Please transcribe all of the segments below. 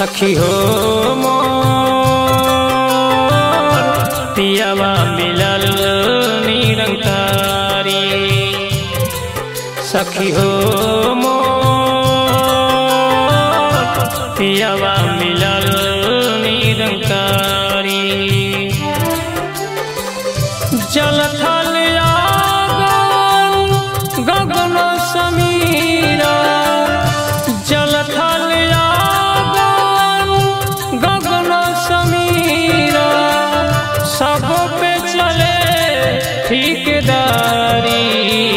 सखी हो मोर पियावा मिलल निरंकारी सखी हो मोर पियावा मिलल निरंकारी जल थल आगन गगन समीरा जल थल आगन गगन समीरा सब पे चले ठिकदारी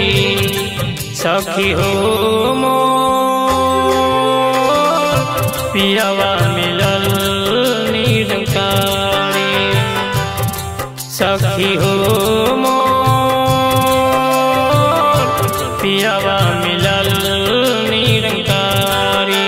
सखी हो मोर पियावा मिलल निरंकारी सखी हो मोर पियावा मिलल निरंकारी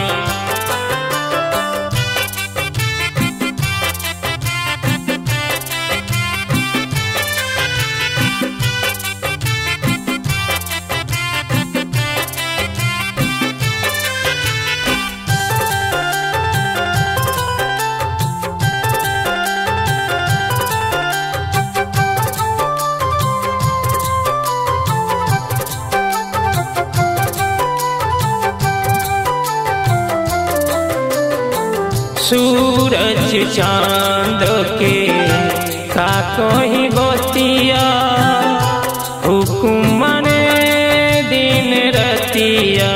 सूरज चांद के का कहीं बतिया हुकुम ने दिन रतिया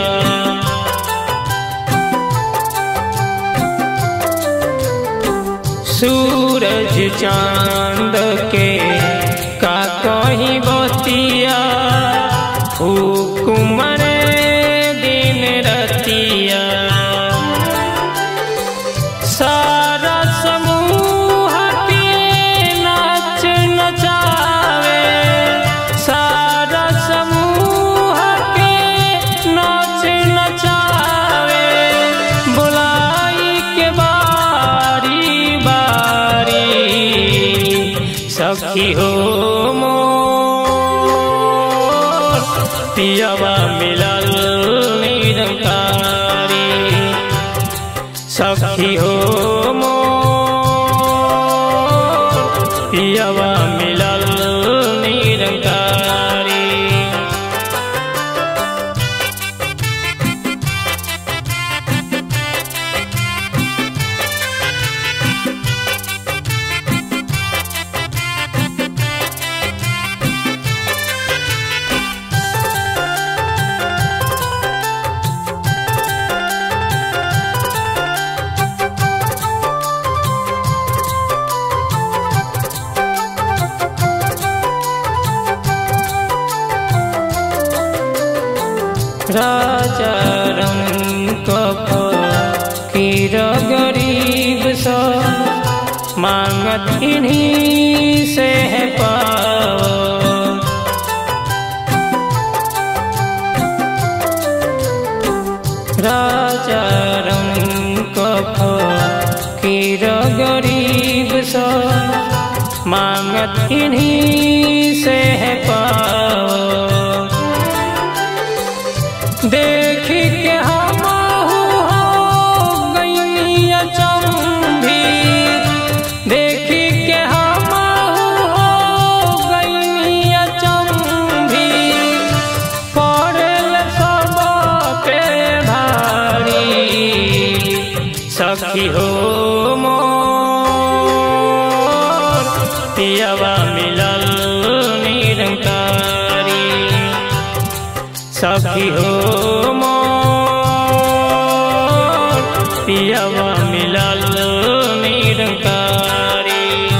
सूरज चांद के का कहीं बतिया हुकुम ने दिन रतिया सारा समूह के नाच नचावे सारा समूह के नाच नचावे बुलाई के बारी बारी सखी हो मोर पियावा मिलल निरंकारी सखी हो मोर पियावा मिलल निरंकारी राजा रंग फकीर गरीब सब मांगत इन्हीं से है पाओ राजा रंग फकीर गरीब सब मांगत इन्हीं से है पाओ देख के हम हो गई अचंभी देख के हम हो गई अचंभी पड़ल सब पे भारी सखी हो मोर पियावा मिलल निरंकारी सखी हो मोर पियावा मिलल निरंकारी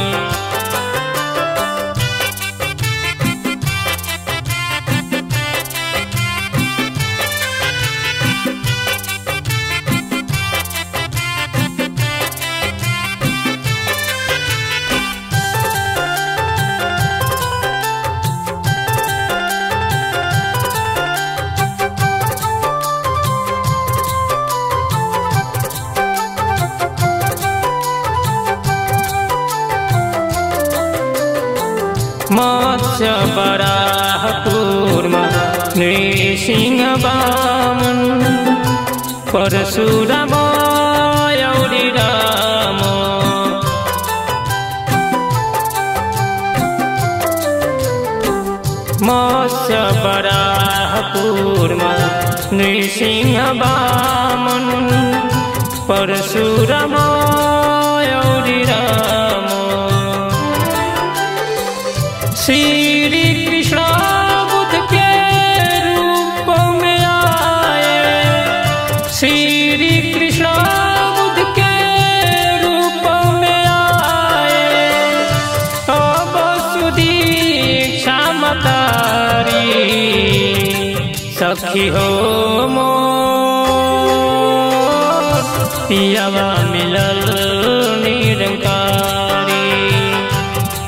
मत्स्य बराह कूर्म नृसिंह वामन परशुराम मत्स्य बराह कूर्म नृसिंह वामन परशुराम औरी राम श्री कृष्ण बुद्ध के रूप में आए श्री कृष्ण बुद्ध के रूप में आए अब सुदीक्षा मतारी सखी हो मोर पियावा मिलल निरंकारी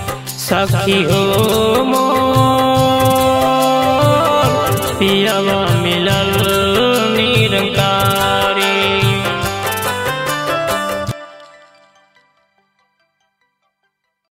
सखी हो मोर पियावा